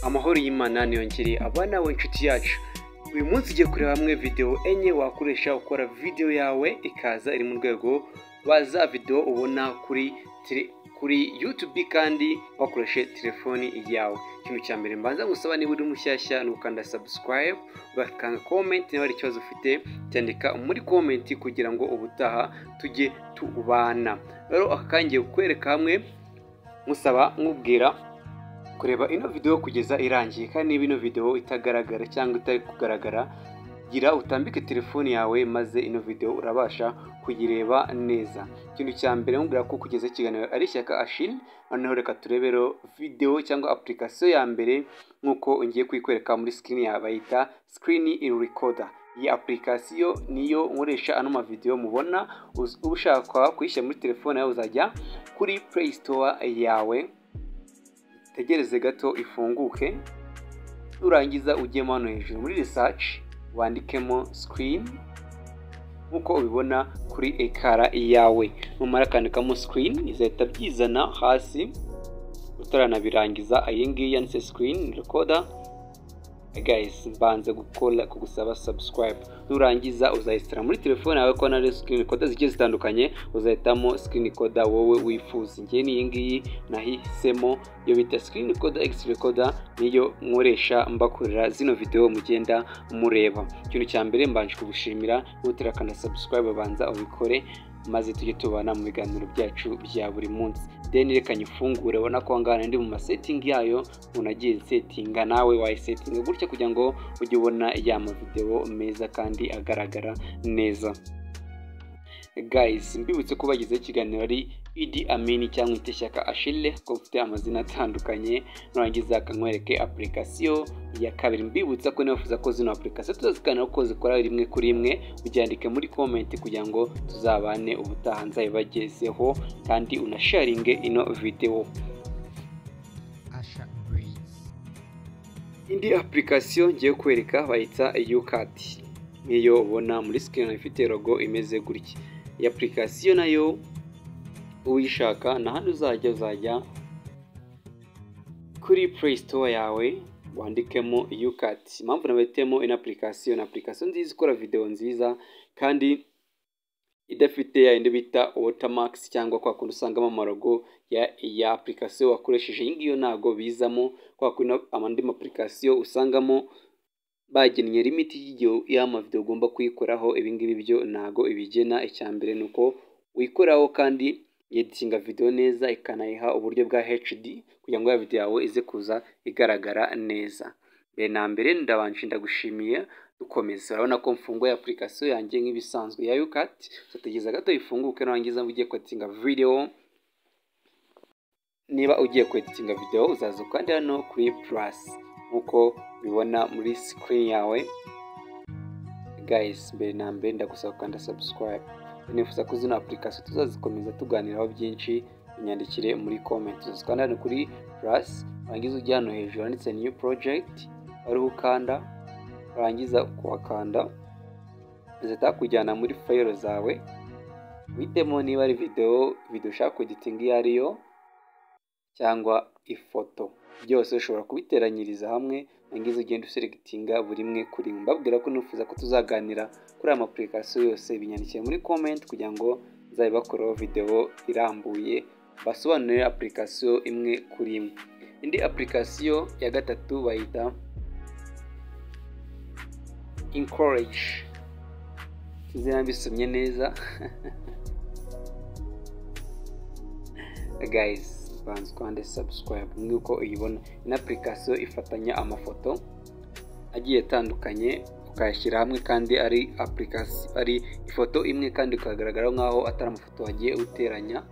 amahoro y'imana niyongereye aba nawe inshuti yacu uyu munsi ugiye kureba hamwe videwo enye wakoresha ukora videwo yawe ikaza iri mu rwego rwa za videwo ubona kuri tele kuri yutubi kandi wakoreshe telefoni yawe ikintu cya mbere mbanza gusaba niba uri mushyashya ni ugukanda sabusikarayibu ugakanda komenti niba hari ikibazo ufite cyandika muri komenti kugira ngo ubutaha tujye tubana rero aka kangiye kukwereka hamwe musaba nkubwira kureba ino videwo kugeza irangiye kandi niba ino videwo itagaragara cyangwa itari kugaragara gira utambike telefone yawe maze ino videwo urabasha kuyireba neza ikintu cya mbere nkubwira ko kugeza ikiganiro ari ishyaka ashini noneho reka turebero videwo cyangwa apurikasiyo ya mbere nk'uko ngiye kuyikwereka muri sikirini yawe bayita sikirini irikoda iyi apurikasiyo niyo nkoresha ano mavidewo mubona uba ushaka kuyishyira muri telefone yawe uzajya kuri play store yawe tegereze gato ifunguke nurangiza ujyemo hano hejuru muri research wandikemo sikirini nk'uko ubibona kuri ekara yawe numara akandikamo sikirini izahita byizana hasi utaranabirangiza iyi ngiyi yanditse sikirini rekoda gayisi mbanze gukora kugusaba sabusikarayibu nurangiza uzayisitara muri telefone yawe ko nari sikirini koda zigiye zitandukanye uzahitamo sikirini koda wowe wifuza ngiye n'iyi ngiyi nahisemo iyo bita sikirini koda egisi rekoda niyo nkoresha mbakorera zino videwo mugenda mureba ikintu cya mbere mbanje kugushimira wihutira akana sabusikarayibu banza ubikore maze tujye tubana mu biganiro byacu bya buri munsi deni reka nyifungure ubona ko ngana ndi mu masetingi yayo umuntu agiye setinga nawe wayisetinga gutya kugira ngo ujye ubona ya mavidewo meza kandi agaragara neza guys mbibutse ko bagezeho ikiganiro ari idi amini cyangwa ishyaka ashile ko mfite amazina atandukanye nurangiza akanywereke apurikasiyo ya kabiri mbibutsa ko nifuza ko zino apurikasiyo tuzaziganiraho ko zikora rimwe kuri rimwe ubyandike muri komenti kugira ngo tuzabane ubutaha nzabibagezeho kandi unasharinge ino videwo indi apurikasiyo ngiye kwereka bayita yukati nk'iyo ubona muri sikirini ifite rogo imeze gutya iyi apurikasiyo nayo uyishaka hano uzajya uzajya kuri play store yawe wandikemo yukati impamvu nabahitemo ino apurikasiyo ni apurikasiyo nziza ikora videwo nziza kandi idafite ya yindi bita watermarks cyangwa kwa kundi usangamo amarogo ya ya apurikasiyo wakoresheje iyi ngiyo ntabwo bizamo kwa kundi andi mapurikasiyo usangamo bagennye limiti y'igihe y'amavidewo ugomba kuyikoraho ibingibi byo ntago ibigena icya mbere ni uko uyikoraho kandi yeditinga videwo neza ikanayiha uburyo bwa HD kugira ngo ya videwo yawe ize kuza igaragara neza mbere na mbere ndabanje ndagushimiye dukomeza urabona ko mfunguye apurikasiyo yanjye nk'ibisanzwe ya yukati uzategereza gato ifunguke nurangiza ugiye kwetinga videwo niba ugiye kwetinga videwo uzaza ukandi hano kuri purasi nk'uko ubibona muri sikirini yawe guys mbere na mbere ndagusaba gukanda subscribe nifuza ko zino apurikasiyo tuzazikomeza tuganiraho byinshi unyandikire muri comment uzazikanda hano kuri plus warangiza ujya hano hejuru handitse new project ariho ukanda warangiza kuhakanda zihita kujyana muri fayiro zawe uhitemo niba ari videwo videwo ushaka kugitinga iyo ariyo cyangwa ifoto byose ushobora kubiteranyiriza hamwe nangiza ugenda useregitinga buri imwe kuri imwe mbabwira ko nifuza ko tuzaganira kuri aya mapurikasiyo yose binyandikiye muri komenti kugira ngo nzabibakoreho videwo irambuye basobanurire apurikasiyo imwe kuri imwe indi apurikasiyo ya gatatu bayita inkoreji izina bisomye neza guys banza ukande subscribe nk'uko uko uyibona ino apurikasiyo ifatanya amafoto agiye atandukanye ukayashyira hamwe kandi ari apurikasiyo ari ifoto imwe kandi ukagaragara nk'aho atari amafoto wagiye uteranya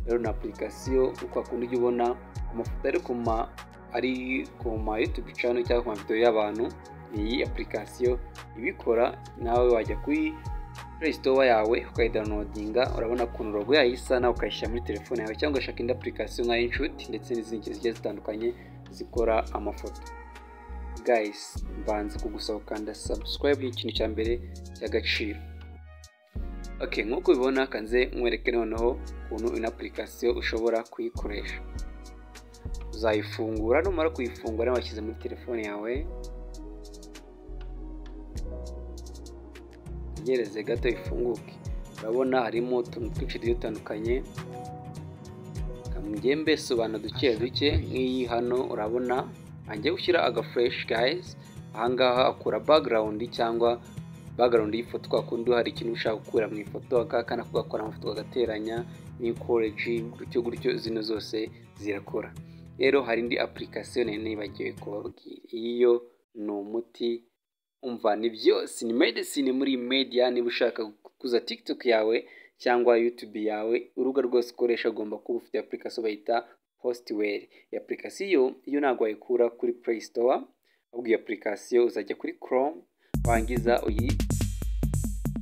rero ni apurikasiyo uko wakunda ujya ubona amafoto ari ku ma ari ku ma yutubi cano cyangwa ku mavidewo y'abantu iyi apurikasiyo ibikora nawe wajya kuri store yawe ukayidawunodinga urabona ukuntu rogo yayo isa nawe ukayishyira muri telefone yawe cyangwa ugashaka indi apurikasiyo nka inshuti ndetse n'izindi zigiye zitandukanye zikora amafoto guys mbanza kugusaba ukanda subscribe ni ikintu cya mbere cy'agaciro ok nk'uko ubibona kanze nkwereke noneho ukuntu ino apurikasiyo ushobora kuyikoresha uzayifungura numara kuyifungura washyize muri telefone yawe utegereze gato ifunguke urabona harimo utuntu twinshi tugiye dutandukanye ngembe sobanura duke duke nk'iyi hano urabona ntangiye gushyira agafureshi gayizi ahangaha akura bagarawundi cyangwa bagarawundi y'ifoto kwa kundi hari ikintu ushaka gukura mu ifoto akaka kugakora amafoto agateranya n'ikoreji gutyo gutyo zino zose zirakora rero hari indi apulikasiyo nari nibagiwe kubabwira iyo ni umuti umva ni byose ni medesine muri media niba ushaka gukuza tikitoki yawe cyangwa yutubi yawe urubuga rwose ukoresha agomba kuba ufite apurikasiyo bayita positiweri iyi apurikasiyo iyo ntabwo wayikura kuri play store ahubwo iyi apurikasiyo uzajya kuri chrome wangiza uyi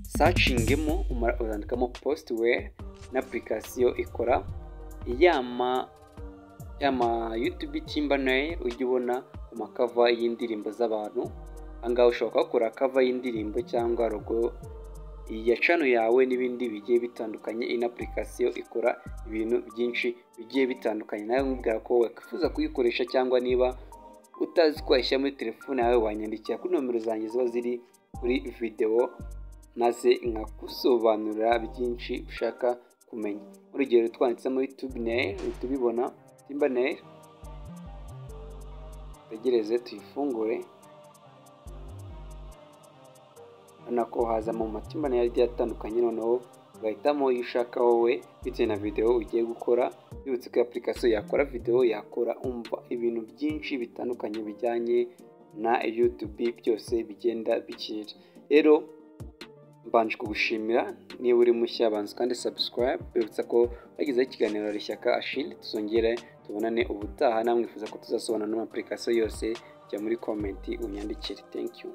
sacingemo uzandikamo positiweri na apurikasiyo ikora yama yama yutubi timba nayo ujya ubona ku makava y'indirimbo z'abantu ahangaha ushobora kuhakora kava y'indirimbo cyangwa rogo iya cano yawe n'ibindi bigiye bitandukanye ino apurikasiyo ikora ibintu byinshi bigiye bitandukanye nawe nkubwira ko wakwifuza kuyikoresha cyangwa niba utazi uko wayishyira muri telefone yawe wanyandikira kuri nomero zanjye ziba ziri kuri videwo maze nkagusobanurira byinshi ushaka kumenya urugero twanditsemo yutubineri uhita ubibona timbaneri tegereze tuyifungure urabona ko hazamo mu matima nayo agiye atandukanye noneho ugahitamo iyo ushaka wowe bitewe na videwo ugiye gukora yibutse ko apurikasiyo yakora videwo yakora umva ibintu byinshi bitandukanye bijyanye na yutubi byose bigenda bikira rero mbanje kugushimira niba uri mushya banza kandi sabusikarayibe bibutsa ko bagezeho ikiganiro rishyaka ashili tuzongere tubonane ubutaha namwifuza ko tuzasobanura n'amapurikasiyo yose jya muri komenti unyandikire thank you